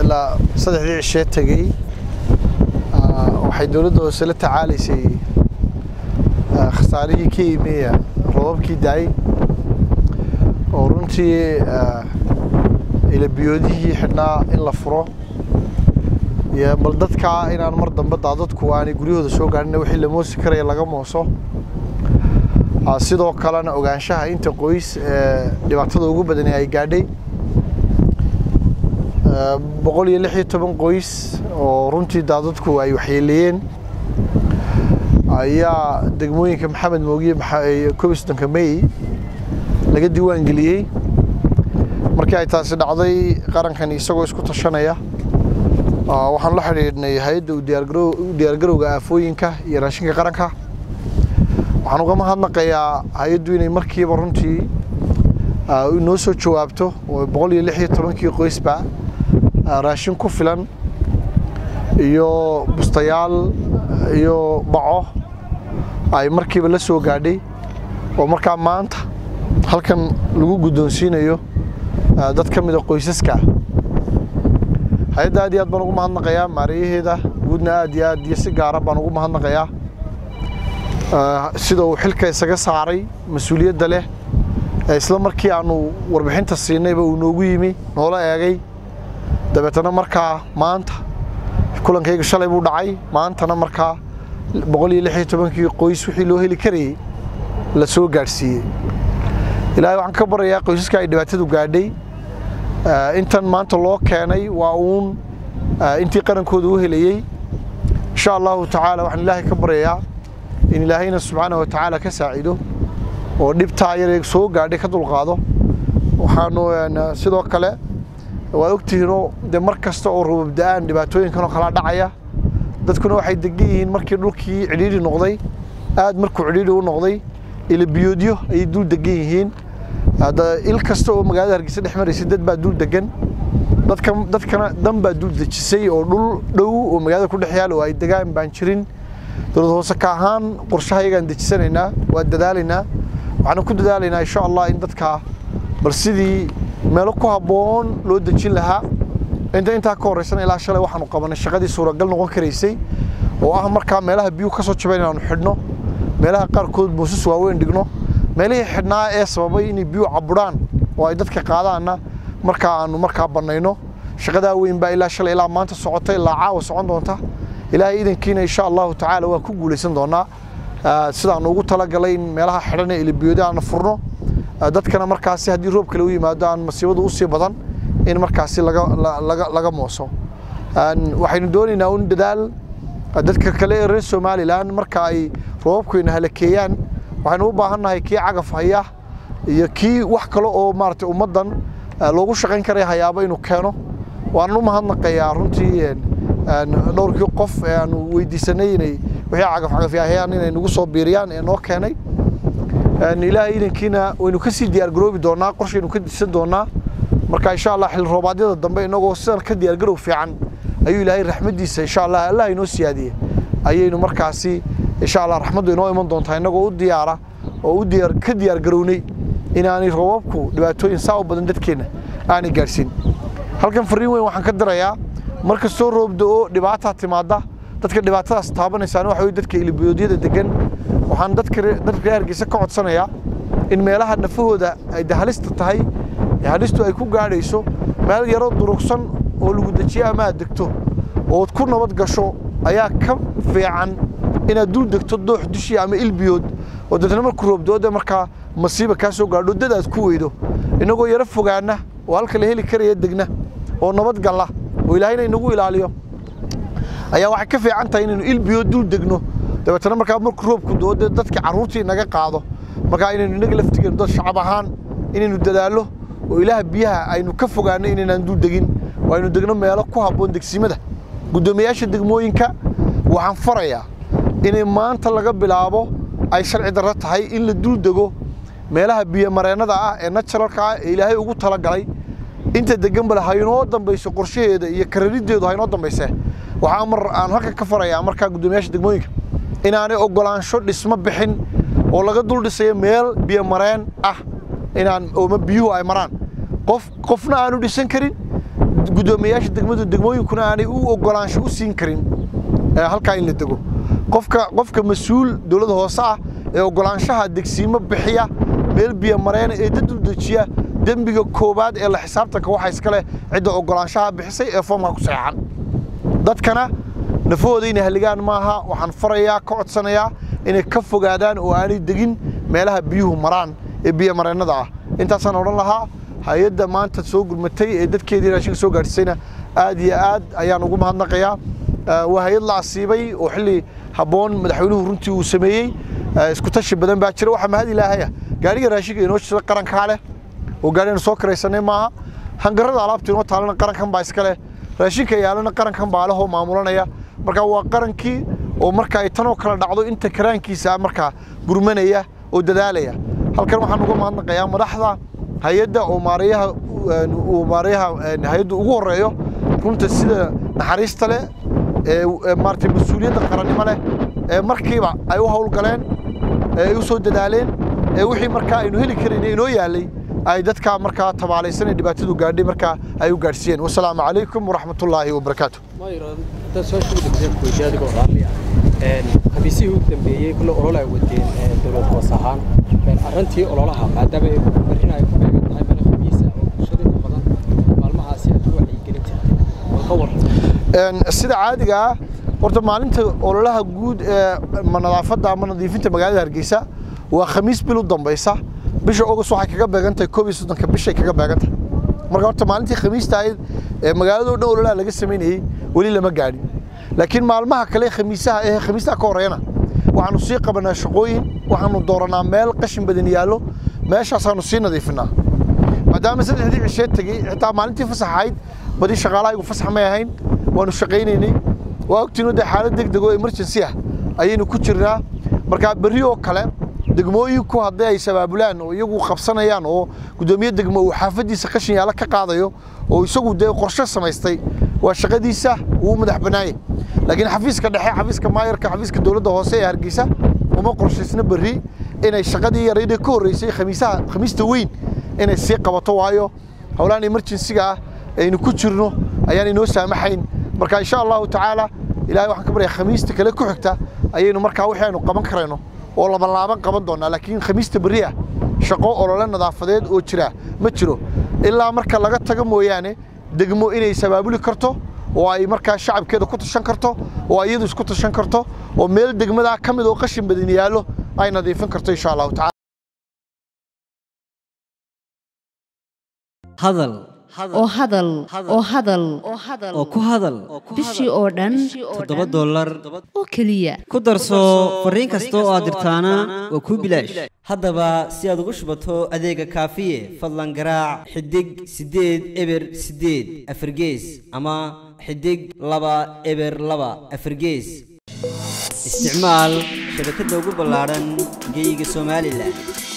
ilaa saddexdii cishee tegey waxay dowladda hoose la tacaalaysay khasaarihii ka imeeya roobabkii daay oo runtii ilabiyoodihii xidhnaa in la furo iyo bal dadkaa inaan mar dambe daadadku aanay guryahooda soo gaadhin wixii la moosi karaya laga mooso sidoo kalena ogaanshaha inta qoys ee dhibaatada ugu badani ay gaadhay boqol iyo lix iyo toban qoys oo runtii daadadku ay waxyeeleeyeen ayaa degmooyinka maxamed moogiye koob iyo soddonka may laga diiwaan geliyey markii ay taasi dhacday qarankan isagoo isku tashanaya waxaan la xidhiidhnay hay-adda u diyaargarowga aafooyinka iyo raashinka qaranka waxaan uga mahadnaqayaa hay-addu inay markiiba runtii noo soo jawaabto oo boqol iyo lix iyo tobankii qoysba raashin ku filan iyo bustayaal iyo baco ay markiiba la soo gaadhay oo markaa maanta halkan lagu guddoonsiinayo dad ka mida qoysaska hay-adda aad iyo aad baan ugu mahadnaqayaa maarayaheeda guudna aad iyo aad iyo si gaara baan ugu mahadnaqayaa sida uu xilka isaga saaray mas-uuliyadda leh isla markii aanu warbixinta siinayba uu noogu yimi noola eegay dabeetana markaa maanta kulankayga shalay buu dhacay maantana markaa boqol iyo lix iyo tobankii qoys wixii loo heli karayey la soo gaadhsiiyey ilaahay waxaan ka barayaa qoysaska ay dhibaatadu gaadhay intan maanta loo keenay waa uun intii qarankooda u helayey insha allahu tacaala waxaan ilaahay ka baryayaa in ilaahayna subxaana wa tacaala ka saacido oo dhibtaa yaree soo gaadhay ka dulqaado waxaanu sidoo kale waa ogtihiinoo dee mar kasta oo rubabda-aan dhibaatooyinkanoo kalaa dhacaya dadkuna waxay degan yihiin markii dhulkii cidhiidhi noqday aad markuu cidhiidhi u noqday ilabiyoodyo ayay dul degan yihiin il kasta oo magaalada hargeysa dhex maraysay dad baa dul degan dadka dadkana dan baa dul dejisay oo dhul dhow oo magaalada ku dhex yaal oo ay degaan baan jirin dowlad hoose ka ahaan qorshaha iyagaan dejisanaynaa waa dadaalaynaa waxaana ku dadaalaynaa insha allah in dadkaa bal sidii meelo ku habboon loo dejin lahaa inta intaa ka horreysana ilaa shalay waxaanu qabanay shaqadii suuragal noqon karaysay oo ah markaa meelaha biyuhu ka soo jabeen inaanu xidhno meelaha qaarkood buusas waaweyn dhigno meelihii xidhnaa ee sababay inay biyuhu caburaan oo ay dadka qaadaanna markaa aanu markaa bannayno shaqadaa weyn baa ilaa shalay ilaa maanta socota ilaa caawa socon doonta ilaahay idankiina insha allahu tacaala waa ku guulaysan doonaa sidaanu ugu talagalay in meelaha xidhan ee ilibiyooda aana furno dadkana markaasi haddii roob kale u yimaado aan masiibadu usii badan in markaasi laga mooso waxaynu doonaynaa un dadaal dadka kale ee reer somalilan marka ay roobabkuyna halakeeyaan waxaynu u baahannahay kii cagaf haya iyo kii wax kale oo maaragtay ummaddan loogu shaqayn karaya hayaabo inuu keeno waanan u mahadnaqayaa runtii dhowrkii qof ee aanu weydiisanay inay wixii cagaf cagafyahayaan inay nagu soo biiriyaan ee noo keenay ilaahay idankiina waynu ka sii diyaargaroobi doonaa qorshaynu ka disan doonaa marka insha allah xil roobaadyada dambe inagoo sidan ka diyaargarow fiican ayuu ilaahay raxmaddiisa insha allah allah inoo siyaadiye ayaynu markaasi insha allah raxmaddu inoo iman doontaa inagoo u diyaara oo u diyaar ka diyaargarownay inaanay roobabku dhibaatooyin saa u badan dadkeenna aanay gaadhsiin halkan fariin weyn waxaan ka dirayaa mar kastoo roobda oo dhibaataa timaadda dadka dhibaatadaas taabanaysaan waxa weye dadka ilibiyoodyada degan waxaan dadka dadka reer hargeysa ka codsanayaa in meelaha nafahooda ay halista tahay halistu ay ku gaadhayso meel yaroo durugsan oo lagu dejiyo ama aad degto ood ku nabad gasho ayaa ka fiican inaad dul degto doox dushii ama ilbiyood oo dadna marku roobdooda markaa masiiba kaa soo gaadho dad aad ku weydo inagoo yaro fogaana oo halka la heli karaya degna oo nabad galla oo ilaahayna inagu ilaaliyo ayaa waxay ka fiican tahay inaynu ilbiyood dul degno dabeetana markaa marku roobku doo dee dadkii carruurtii naga qaado markaa inaynu inaga laftigeenu dad shacab ahaan inaynu dadaallo oo ilaah biyaha aynu ka fogaano inaynaan dul degin oo aynu degno meelo ku habboon degsimada guddoomiyaasha degmooyinka waxaan farayaa inay maanta laga bilaabo ay sharci darro tahay in la dul dego meelaha biyomareennada ah ee naturalka ah ee ilaahay ugu talagalay inta degan bale haynoo dambayso qorshaheeda iyo karariddeedu haynoo dambayse waxaa mar aan halkan ka farayaa markaa guddoomiyaasha degmooyinka inaanay oggolaansho dhismo bixin oo laga dul dhisayo meel biyomareen ah inaan ooma biyuhu ay maraan qof qofna aanu dhisan karin guddoomiyayaasha degmadu degmooyinkuna aanay u ogolaansho u siin karin halkaa in la dego qofka qofka mas-uul dowladda hoose ah ee ogolaanshaha degsiimo bixiya meel biyo mareena ee dad u dejiya dembiga koowaad ee la xisaabtanka waxaa iska leh cidda ogolaanshaha bixisay ee foomka ku saxeexan dadkana nafahooda inay halligaan maaha waxaan farayaa ka codsanayaa inay ka fogaadaan oo aanay degin meelaha biyuhu maraan ee biyo mareennada ah intaasaan odhan lahaa hay-adda maanta soo gurmatay ee dadkeedii raashinka soo gaadhisayna aad iyo aad ayaan ugu mahadnaqayaa waa hay-ad la asiibay oo xilli habboon madaxweynuhu runtii uu sameeyey isku tashi badan baa jira waxaa mahad ilaahaya gaadhiga raashinka inoo jira qarankaa leh oo gaadhina soo karaysanay maaha hangarada alaabta inoo taalana qarankan baa iska leh raashinka yaalana qarankan baa lehoo maamulanaya marka waa qarankii oo marka ay tanoo kala dhacdo inta karaankiisa markaa gurmanaya oo dadaalaya halkan waxaan uga mahadnaqayaa madaxda hay-adda oo maareeyaha uu maareeyaha hay-addu ugu horeeyo runta sida naxariista leh ee maaragtay mas-uuliyadda qarannimo leh ee markiiba ay u howlgaleen ee ay u soo dadaaleen ee wixii markaa aynu heli karayn inoo yaallay ay dadka markaa tabaalaysan ee dhibaatadu gaadhay markaa ay u gaadhsiiyeen wasalaamu calaykum waraxmatullaahi wabarakaatu xabiisihii ugu dambeeyey kulle olol ay wadeen dowlad hoos ahaan arrintii ololaha maadaama ay berrin ay ku beegan tahay meel khamiisa oo bulshada inta badan maalmahaasi aad ku wacyigelin jirtay wal ka waran sida caadiga ah horta maalinta ololaha guud ee nadaafadda ama nadiifinta magaalada hargeysa waa khamiis bil u dambaysa bisha august waxay kaga beegan tahay koob iyo soddonka bishay kaga beegan tahay marka horta maalintii khamiista ahayd ee magaaladoo dhan ololaha laga samaynayey weli lama gaadhin laakiin maalmaha kale khamiisaha ee khamiistaha ka horreeyana waxaanu sii qabanaa shaqooyin waxaanu dooranaa meel qashin badan yaallo meeshaasaanu sii nadiifinaa maadaama saddexdii cishee tegey xitaa maalintii fasax ahayd badi shaqaalahaygu fasax may ahayn waanu shaqaynaynay waa ogtiinu dee xaalad deg deg oo emergency ah ayaynu ku jirnaa markaa berri oo kale degmooyinku haddii ay sabaabulaan oo iyagu qabsanayaan oo guddoomiye degmo uu xaafaddiisa qashin yaalla ka qaadayo oo isagu dee qorshe samaystay waa shaqadiisa wuu madax bannaayey laakiin xafiiska dhexe xafiiska maayarka xafiiska dowladda hoose ee hargeysa uma qorshaysna berri inay shaqadii yaraydee ka horreysay khamiisaha khamiista weyn inay sii qabato waayo howlahan emergensiga ah aynu ku jirno ayaan inoo saamaxayn marka insha allahu tacaala ilahay waxaan ka baryaa khamiista kale ku xigta ayaynu markaa wixii aynu qaban karayno oo labanlaaban qaban doonaa laakiin khamiista berri ah shaqo olole nadaafadeed oo jira ma jiro ilaa marka laga tago mooyaane degmo inay sabaabuli karto oo ay markaa shacabkeeda ku tashan karto oo ay iyadu isku tashan karto oo meel degmadaa ka mid oo qashin badan yaallo ay nadiifin karto insha allahu tacala hadal oo hadal oo hadal oo ku hadal bishii oo dhan toddoba dollar oo keliya ku darso fariin kasta oo aad dirtaana waa kuu bilaash haddaba si aad ugu shubato adeega kaafiye fadlan garaac xidig siddeed eber siddeed afargees ama xidig laba eber laba afargees isticmaal shabakadda ugu ballaadhan geyga somalilan